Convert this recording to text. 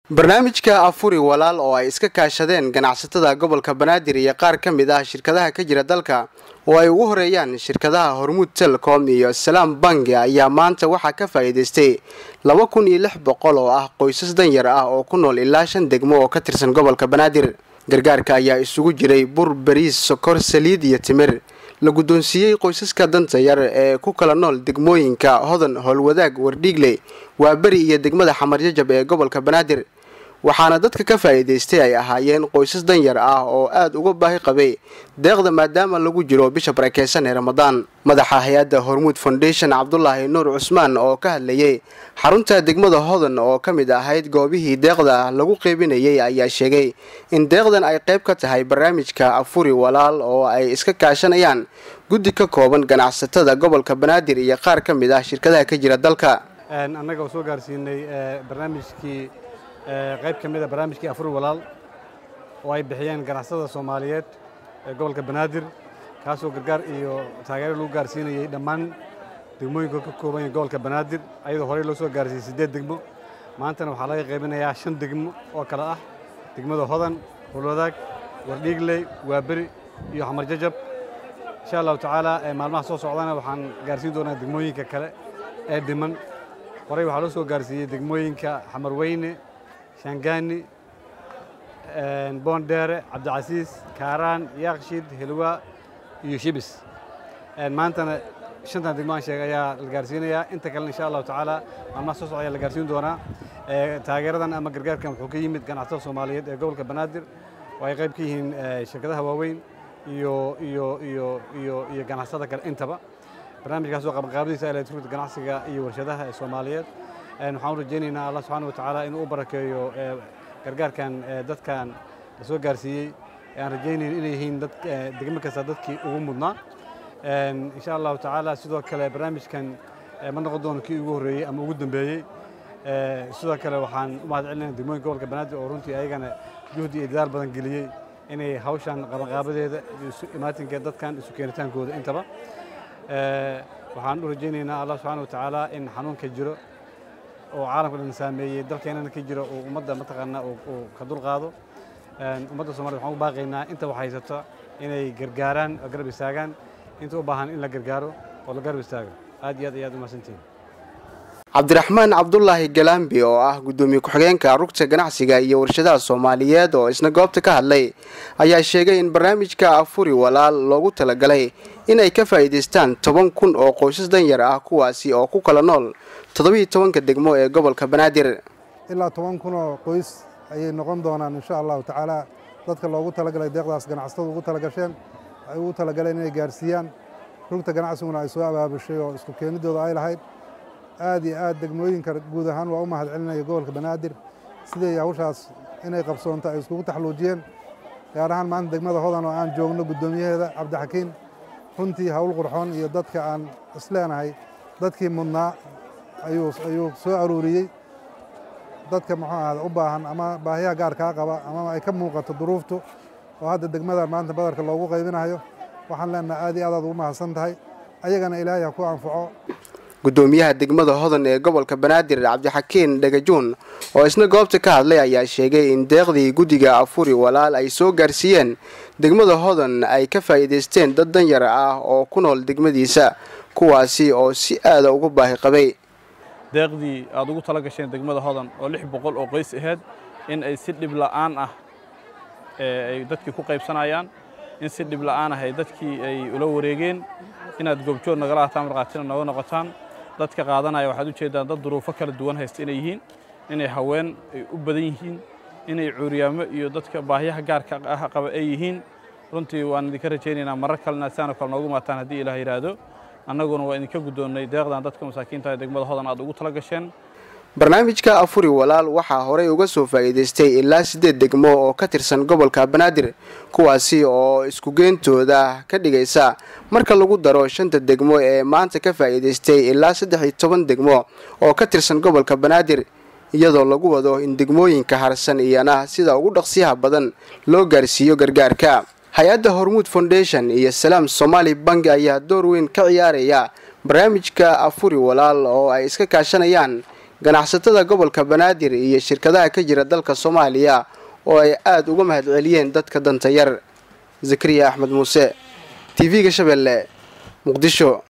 barnaamijka afuri walaal oo ay iska kaashadeen ganacsatada gobolka banaadir iyo qaar ka mid ah shirkadaha ka jira dalka oo ay ugu horeeyaan shirkadaha hormuud telecom iyo salaam bangi ayaa maanta waxaa ka faa'iidaystay laba kun iyo lix boqol oo ah qoysas danyar ah oo ku nool ilaa shan degmo oo ka tirsan gobolka banaadir gargaarka ayaa isugu jiray bur bariis sokor saliid iyo timir la guddoonsiiyey qoysaska danta yar ee ku kala nool degmooyinka hodan howlwadaag wardhiigle waa beri iyo degmada xamarjajab ee gobolka banaadir waxaana dadka ka faa'iidaystay ay ahaayeen qoysas danyar ah oo aada uga baahi qabay deeqda maadaama lagu jiro bisha barakeysan ee ramadaan madaxa hay-adda hormuud foundation cabdulaahi nuur cusmaan oo ka hadlayay xarunta degmada hodan oo ka mid ahayd goobihii deeqda lagu qeybinayay ayaa sheegay in deeqdan ay qayb ka tahay barnaamijka afuri walaal oo ay iska kaashanayaan guddi ka kooban ganacsatada gobolka banaadir iyo qaar ka mid ah shirkadaha ka jira dalka annaga oo soo gaarsiinay barnaamijkii qayb ka mid a barnaamijkii afuri walaal oo ay bixiyeen ganacsatada soomaaliyeed ee gobolka banaadir kaasoo gargaar iyo taageero lagu gaarsiinayay dhammaan degmooyinka ka kooban yahay gobolka banaadir ayadoo horey loo soo gaarsiiyey siddeed degmo maantana waxaa laga qaybinayaa shan degmo oo kale ah degmada hodan howlwadaag wardhiigley waaberi iyo xamarjajab insha allahu tacaala maalmaha soo socdana waxaan gaarsiin doonaa degmooyinka kale ee dhiman horey waxaa loo soo gaarsiiyey degmooyinka xamarweyne shangaani boondheere cabdicasiis kaaraan yaaqshid helwa iyo shibis maantana shantan degmo aan sheegay ayaa la gaarsiinayaa inta kalena insha allahu tacaala maalmaha soo socda ayaa la gaarsiin doonaa taageeradan ama gargaarkan wuxuu ka yimid ganacsatada soomaaliyeed ee gobolka banaadir oo ay qayb ka yihiin shirkadaha waaweyn iyo iyo iyo iyo iyo ganacsada kale intaba barnaamijkaasoo qabanqaabadiisa electronic ganacsiga iyo warshadaha ee soomaaliyeed waxaan u rajaynaynaa allah subxaana wa tacaala inuu u barakeeyo gargaarkan dadkan la soo gaarsiiyey aan rajaynayn inay yihiin dad degmo kasta dadkii ugu mudnaa insha allahu tacaala sidoo kale barnaamijkan ma noqon doono kii ugu horreeyey ama ugu dambeeyey sidoo kale waxaan u mahad celinaya degmooyinka gobolka banaadir oo runtii ayagana juhdi iyo dadaal badan geliyey inay hawshan qabanqaabadeeda iyo imaatinka dadkan isu keenitaankooda intaba waxaan u rajaynaynaa allah subxaana wa tacaala in xanuunka jiro oo caalamka dhan saameeyey dalkeenana ka jiro oo ummadda mataqaanaa uu ka dulqaado ummadda somaliyed waxaan u baaqaynaa inta wax haysata inay gargaaraan oo garab istaagaan inta u baahan in la gargaaro oo la garab istaago aad iyo aad ayaad u mahadsantihin cabdiraxmaan cabdulaahi galambi oo ah guddoomiye ku-xigeenka rugta ganacsiga iyo warshadaha soomaaliyeed oo isna goobta ka hadlay ayaa sheegay in barnaamijka afuri walaal loogu talagalay inay ka faa'iidaystaan toban kun oo qoysas danyar ah kuwaasi oo ku kala nool toddobiiyo tobanka degmo ee gobolka banaadir ilaa toban kun oo qoys ayay noqon doonaan insha allahu tacaala dadka loogu talagalay deeqdaas ganacsatadu ugu talagasheen ay ugu talagaleen inay gaarsiiyaan rugta ganacsiguna ay soo abaabushay oo isku keenidooda ay lahayd aad iyo aad degmooyinka guud ahaan waa u mahad celinaya gobolka banaadir siday hawshaas inay qabsoonto ay iskugu taxluujiyeen gaar ahaan maanta degmada hodan oo aan joogno guddoomiyaheeda cabdixakiin runtii hawl qurxoon iyo dadka aan isleenahay dadkii mudnaa ayuu soo aruuriyey dadka muxuu ahada u baahan ama baahiyaha gaarkaa qaba ama ay ka muuqato duruuftu oo hadda degmada maanta badarka loogu qaybinayo waxaan leenaha aad iyo aad aad ugu mahadsan tahay ayagana ilaahay ha ku anfaco guddoomiyaha degmada hodan ee gobolka banaadir cabdixakiin dhagajuun oo isna goobta ka hadlay ayaa sheegay in deeqdii guddiga afuri walaal ay soo gaarsiiyeen degmada hodan ay ka faa'iidaysteen dad danyar ah oo ku nool degmadiisa kuwaasi oo si aada ugu baahi qabay deeqdii aad ugu tala gasheen degmada hodan oo lix boqol oo qoys ahayd in ay si dhib la'aan ah ay dadkii ku qaybsanayaan in si dhib la'aan ah ay dadkii ay ula wareegeen inaad goobjoog nagala hataan markhaatina nooga noqotaan dadka qaadanaya waxaad u jeeddaan dad duruufo kala duwan haysta inay yihiin inay haween ay u badan yihiin inay cuuriyaamo iyo dadka baahyaha gaarka ah qaba ay yihiin runtii waan idinka rajaynaynaa marar kalena sidaanoo kale noogu maataan haddii ilaah yidhaahdo annaguna waa idinka guddoonnay deeqdan dadka masaakiinta ee degmada hodan aad ugu tala gasheen barnaamijka afuri walaal waxaa horey uga soo faa'iidaystay ilaa siddeed degmo oo ka tirsan gobolka banaadir kuwaasi oo iskugeentooda ka dhigaysa marka lagu daro shanta degmo ee maanta ka faa'iidaystay ilaa saddex iyo toban degmo oo ka tirsan gobolka banaadir iyadoo lagu wado in degmooyinka harsan iyana sida ugu dhaqsiyaha badan loo gaarsiiyo gargaarka hay-adda hormuud foundation iyo salaam somaali bank ayaa door weyn ka ciyaaraya barnaamijka afuri walaal oo ay iska kaashanayaan ganacsatada gobolka banaadir iyo shirkadaha ka jira dalka soomaaliya oo ay aada uga mahadceliyeen dadka danta yar zakariya axmed muuse t v-ga shabeelle muqdisho